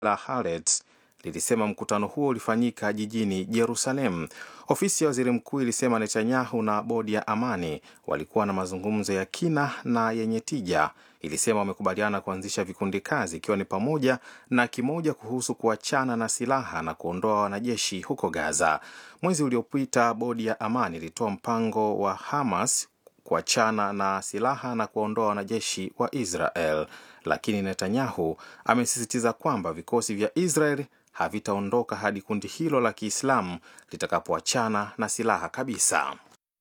la Haaretz lilisema mkutano huo ulifanyika jijini Jerusalem. Ofisi ya waziri mkuu ilisema Netanyahu na bodi ya amani walikuwa na mazungumzo ya kina na yenye tija. Ilisema wamekubaliana kuanzisha vikundi kazi, ikiwa ni pamoja na kimoja kuhusu kuachana na silaha na kuondoa wanajeshi huko Gaza. Mwezi uliopita, bodi ya amani ilitoa mpango wa Hamas kuachana na silaha na kuwaondoa wanajeshi wa Israel, lakini Netanyahu amesisitiza kwamba vikosi vya Israel havitaondoka hadi kundi hilo la Kiislamu litakapoachana na silaha kabisa.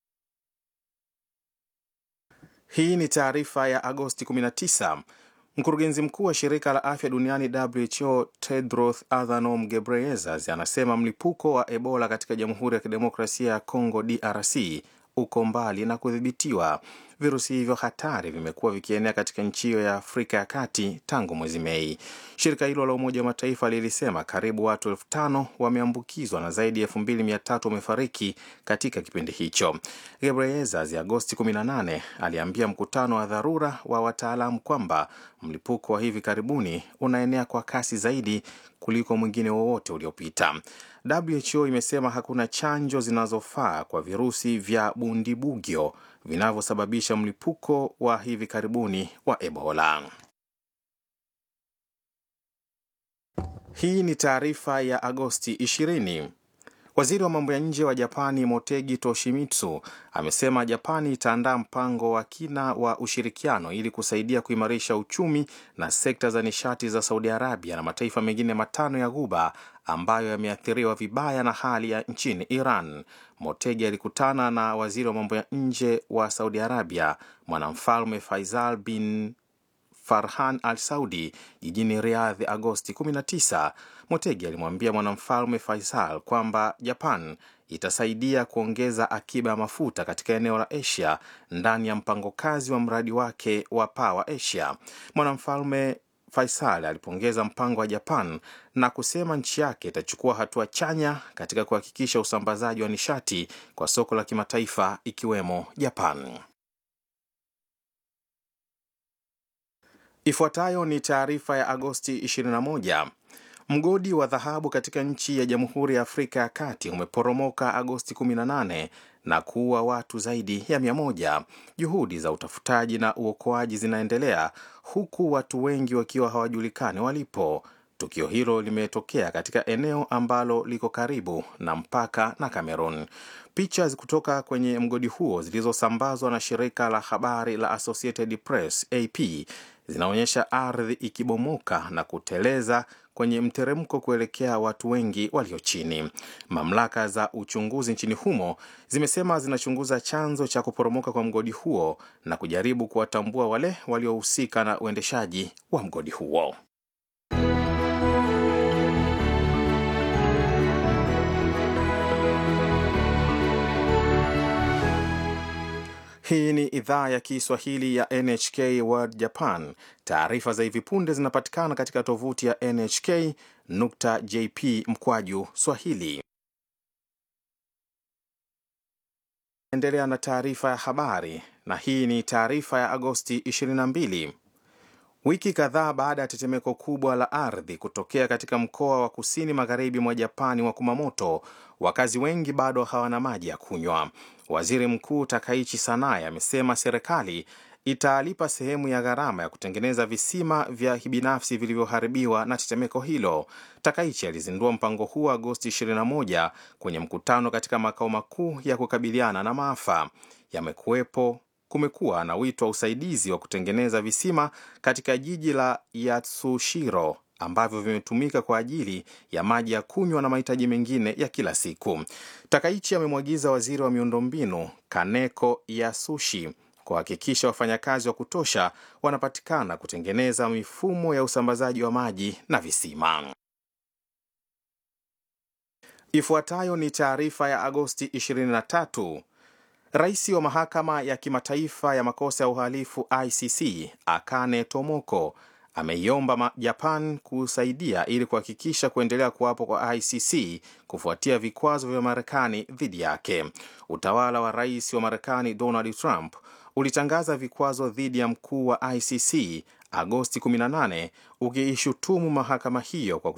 Hii ni taarifa ya Agosti 19. Mkurugenzi mkuu wa shirika la afya duniani WHO Tedros Adhanom Ghebreyesus anasema mlipuko wa Ebola katika Jamhuri ya Kidemokrasia ya Kongo DRC uko mbali na kudhibitiwa. Virusi hivyo hatari vimekuwa vikienea katika nchi hiyo ya Afrika ya Kati tangu mwezi Mei. Shirika hilo la Umoja wa Mataifa lilisema karibu watu elfu tano wameambukizwa na zaidi ya elfu mbili mia tatu wamefariki katika kipindi hicho. Gebreyesus Agosti 18 aliambia mkutano wa dharura wa wataalamu kwamba mlipuko wa hivi karibuni unaenea kwa kasi zaidi kuliko mwingine wowote uliopita. WHO imesema hakuna chanjo zinazofaa kwa virusi vya bundibugyo vinavyosababisha mlipuko wa hivi karibuni wa Ebola. Hii ni taarifa ya Agosti 20. Waziri wa mambo ya nje wa Japani Motegi Toshimitsu amesema Japani itaandaa mpango wa kina wa ushirikiano ili kusaidia kuimarisha uchumi na sekta za nishati za Saudi Arabia na mataifa mengine matano ya Ghuba ambayo yameathiriwa vibaya na hali ya nchini Iran. Motegi alikutana na waziri wa mambo ya nje wa Saudi Arabia mwanamfalme Faisal bin Farhan Al Saudi jijini Riyadh Agosti 19. Motegi alimwambia mwanamfalme Faisal kwamba Japan itasaidia kuongeza akiba ya mafuta katika eneo la Asia ndani ya mpango kazi wa mradi wake wa Power Asia. Mwanamfalme Faisal alipongeza mpango wa Japan na kusema nchi yake itachukua hatua chanya katika kuhakikisha usambazaji wa nishati kwa soko la kimataifa ikiwemo Japan. Ifuatayo ni taarifa ya Agosti 21. Mgodi wa dhahabu katika nchi ya Jamhuri ya Afrika ya Kati umeporomoka Agosti 18 na kuua watu zaidi ya mia moja. Juhudi za utafutaji na uokoaji zinaendelea huku watu wengi wakiwa hawajulikani walipo. Tukio hilo limetokea katika eneo ambalo liko karibu na mpaka na Cameroon. Picha kutoka kwenye mgodi huo zilizosambazwa na shirika la habari la Associated Press AP zinaonyesha ardhi ikibomoka na kuteleza kwenye mteremko kuelekea watu wengi walio chini. Mamlaka za uchunguzi nchini humo zimesema zinachunguza chanzo cha kuporomoka kwa mgodi huo na kujaribu kuwatambua wale waliohusika na uendeshaji wa mgodi huo. Hii ni idhaa ya Kiswahili ya NHK World Japan. Taarifa za hivi punde zinapatikana katika tovuti ya nhk.jp mkwaju swahili. Endelea na taarifa ya habari, na hii ni taarifa ya Agosti 22. Wiki kadhaa baada ya tetemeko kubwa la ardhi kutokea katika mkoa wa kusini magharibi mwa Japani wa Kumamoto, wakazi wengi bado hawana maji ya kunywa. Waziri Mkuu Takaichi Sanae amesema serikali italipa sehemu ya gharama ya kutengeneza visima vya kibinafsi vilivyoharibiwa na tetemeko hilo. Takaichi alizindua mpango huo Agosti 21 kwenye mkutano katika makao makuu ya kukabiliana na maafa. Yamekuwepo kumekuwa na wito wa usaidizi wa kutengeneza visima katika jiji la Yatsushiro ambavyo vimetumika kwa ajili ya maji ya kunywa na mahitaji mengine ya kila siku. Takaichi amemwagiza waziri wa miundombinu Kaneko Yasushi kuhakikisha wafanyakazi wa kutosha wanapatikana kutengeneza mifumo ya usambazaji wa maji na visima. Ifuatayo ni taarifa ya Agosti 23. Rais wa mahakama ya kimataifa ya makosa ya uhalifu ICC Akane Tomoko ameiomba Japan kusaidia ili kuhakikisha kuendelea kuwapo kwa ICC kufuatia vikwazo vya Marekani dhidi yake. Utawala wa rais wa Marekani Donald Trump ulitangaza vikwazo dhidi ya mkuu wa ICC Agosti 18 ukiishutumu mahakama hiyo kwa